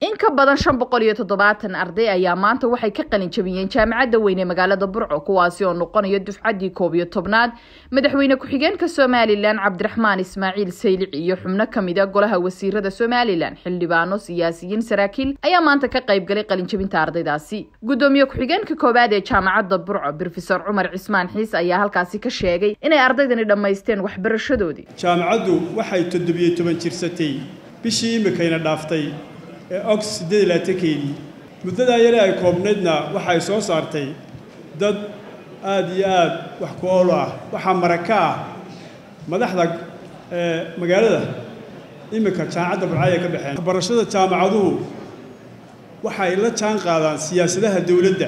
in ka badan shan boqol iyo toddobaatan arday ayaa maanta waxay ka qalin jabiyeen jaamacadda weyn ee magaalada burco kuwaasi oo noqonaya dufcaddii koob iyo tobnaad madaxweyne ku-xigeenka somalilan cabdiraxmaan ismaaciil saylic iyo xubno ka mid a golaha wasiirada somalilan xildhibaano siyaasiyiin saraakiil ayaa maanta ka qayb galay qalinjabinta ardaydaasi guddoomiye ku-xigeenka koowaad ee jaamacadda burco brofesor cumar cismaan xiis ayaa halkaasi ka sheegay inay ardaydani dhammaysteen waxbarashadoodii jaamacaddu waxay toddobiyo toban jirsatay bishii imikayna dhaaftay ee ox siddeed iyo labaatankeedii muddadaa yare ay koobnaydna waxay soo saartay dad aad iyo aad wax ku oolo ah waxaa maraka ah madaxda magaalada iminka jaamacadda burcaya ka baxeen waxbarashada jaamacaduhu waxay la jaan qaadaan siyaasadaha dowladda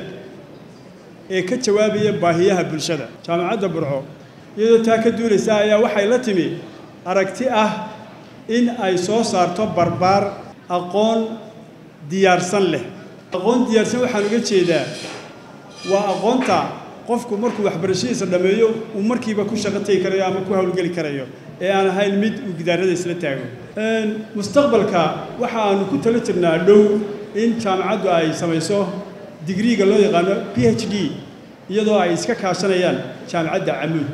ee ka jawaabaya baahiyaha bulshada jaamacadda burco iyadoo taa ka duulaysa ayaa waxay la timi aragti ah in ay soo saarto barbaar aqoon diyaarsan leh aqoon diyaarsan waxaan uga jeedaa waa aqoonta qofku markuu waxbarashadiisa dhammeeyo uu markiiba ku shaqo tegi karayo ama ku howlgeli karayo ee aan ahayn mid uu gidaarada isla taago mustaqbalka waxa aanu ku talo jirnaa dhow in jaamacaddu ay samayso digriiga loo yaqaano p h d iyadoo ay iska kaashanayaan jaamacadda camuud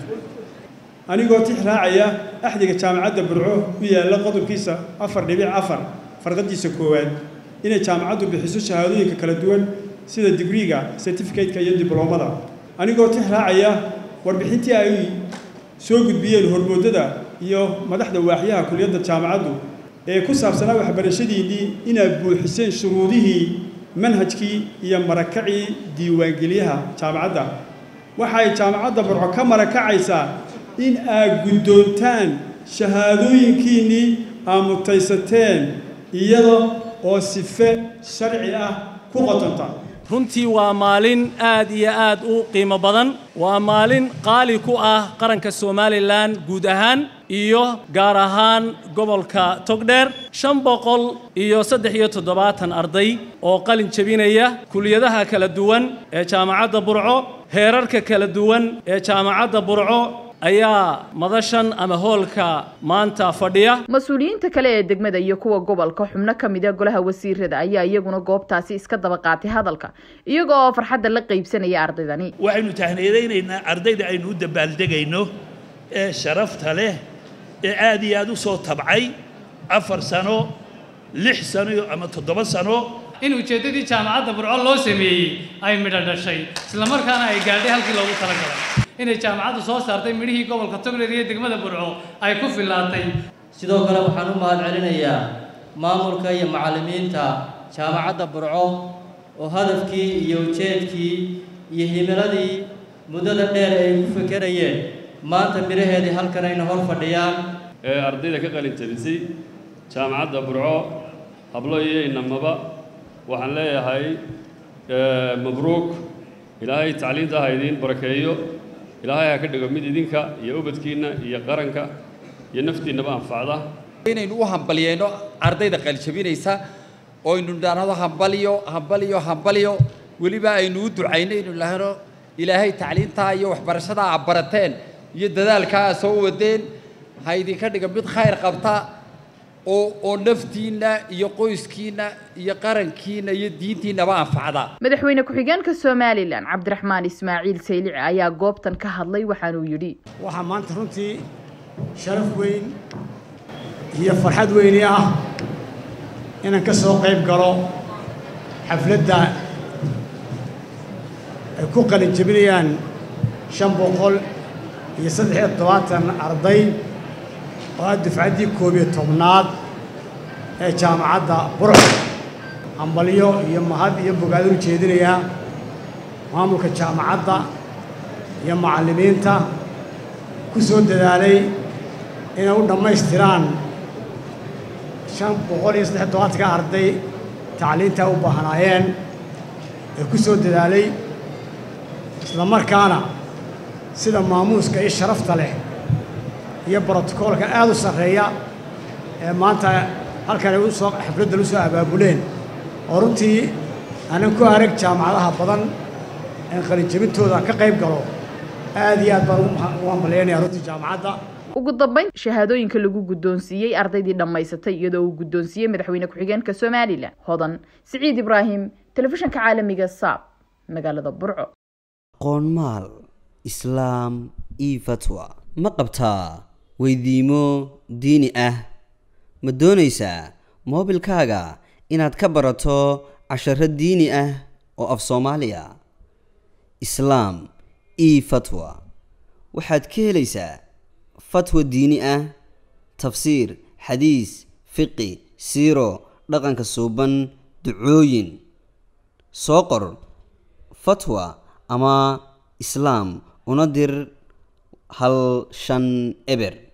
anigoo tix raacaya axdiga jaamacadda burco ku yaalla qodobkiisa afar dhibic afar farqadiisa koowaad inay jaamacaddu bixiso shahaadooyinka kala duwan sida digriiga certificateka iyo dibloomada anigoo tix raacaya warbixintii ay soo gudbiyeen hormoodada iyo madaxda waaxyaha kuliyadda jaamacaddu ee ku saabsanaa waxbarashadiinnii inaad buuxiseen shuruudihii manhajkii iyo marakacii diiwaangelyaha jaamacadda waxay jaamacadda burco ka marakacaysaa in aad guddoontaan shahaadooyinkiinnii aad mutaysateen iyada oo sife sharci ah ku qotonta runtii waa maalin aad iyo aad u qiimo badan waa maalin qaali ku ah qaranka somalilan guud ahaan iyo gaar ahaan gobolka togdheer shan boqol iyo saddex iyo toddobaatan arday oo qalin jebinaya kuliyadaha kala duwan ee jaamacadda burco heerarka kala duwan ee jaamacadda burco ayaa madashan ama hoolka maanta fadhiya mas-uuliyiinta kale ee degmada iyo kuwa gobolka xubno ka mid a golaha wasiirada ayaa iyaguna goobtaasi iska daba qaatay hadalka iyaga oo farxadda la qaybsanaya ardaydani waxaynu tahniyadaynaynaa ardayda aynu u dabaaldegayno ee sharafta leh ee aad iyo aad u soo tabcay afar sano lix sano ama toddoba sano in ujeeddadii jaamacadda burco loo sameeyey ay midho dhashay islamarkaana ay gaadhay halkii loogu talagalay inay jaamacaddu soo saartay midhihii gobolka togdheer iyo degmada burco ay ku fillaatay sidoo kale waxaan u mahad celinayaa maamulka iyo macallimiinta jaamacadda burco oo hadafkii iyo ujeedkii iyo himiladii muddada dheer ay ku fekerayeen maanta midhaheedii halkan ayna hor fadhiyaan ee ardayda ka qalin jabisay jaamacadda burco hablo iyo inamaba waxaan leeyahay mabruuk ilaahay tacliinta ha idiin barakeeyo ilaahay ha ka dhigo mid idinka iyo ubadkiinna iyo qaranka iyo naftiinnaba anfacda inaynu u hambalyeeno ardayda qalijabinaysa oo aynu idhaahdo hambalyo hambalyo hambalyo weliba aynu u ducayno aynu idhaahno ilaahay tacliintaa iyo waxbarashadaa aad barateen iyo dadaalkaa aad soo wadeen ha idinka dhigo mid khayr qabta oo oo naftiinna iyo qoyskiinna iyo qarankiinna iyo diintiinnaba anfacda madaxweyne ku-xigeenka somalilan cabdiraxmaan ismaaciil saylici ayaa goobtan ka hadlay waxaanuu yidhi waxaa maanta runtii sharaf weyn iyo farxad weyni ah inaan ka soo qayb galo xafladda ay ku qalin jebinayaan shan boqol iyo saddex iyo toddobaatan arday oo ah dufcaddii koob iyo tobnaad ee jaamacadda burco hambalyo iyo mahad iyo bogaado u jeedinayaa maamulka jaamacadda iyo macallimiinta ku soo dadaalay inay u dhammaystiraan shan boqol iyo saddex todobaatanka arday tacliintaa u baahnaayeen ee ku soo dadaalay isla markaana sida maamuuska iyo sharafta leh iyo brotokoolka aad u sarreeya ee maanta halkan ay usoo xafladdan u soo abaabuleen oo runtii aanan ku arag jaamacadaha badan in qalinjabintooda ka qayb galo aad iyo aad baan ugu hambalyaynaya runtii jaamacadda ugu dambeyn shahaadooyinka lagu guddoonsiiyey ardaydii dhammaysatay iyadoo uu guddoonsiiyey madaxweyne ku-xigeenka somalilan hodan siciid ibraahim telefishanka caalamiga saab magaalada burco qoonmaal islaam io fatwa ma qabtaa weydiimo diini ah ma doonaysaa moobilkaaga inaad ka barato casharo diini ah oo af soomaaliya islaam io fatwa waxaad ka helaysaa fatwa diini ah tafsiir xadiis fiqi siiro dhaqanka suuban ducooyin soo qor fatwa ama islaam una dir hal shan eber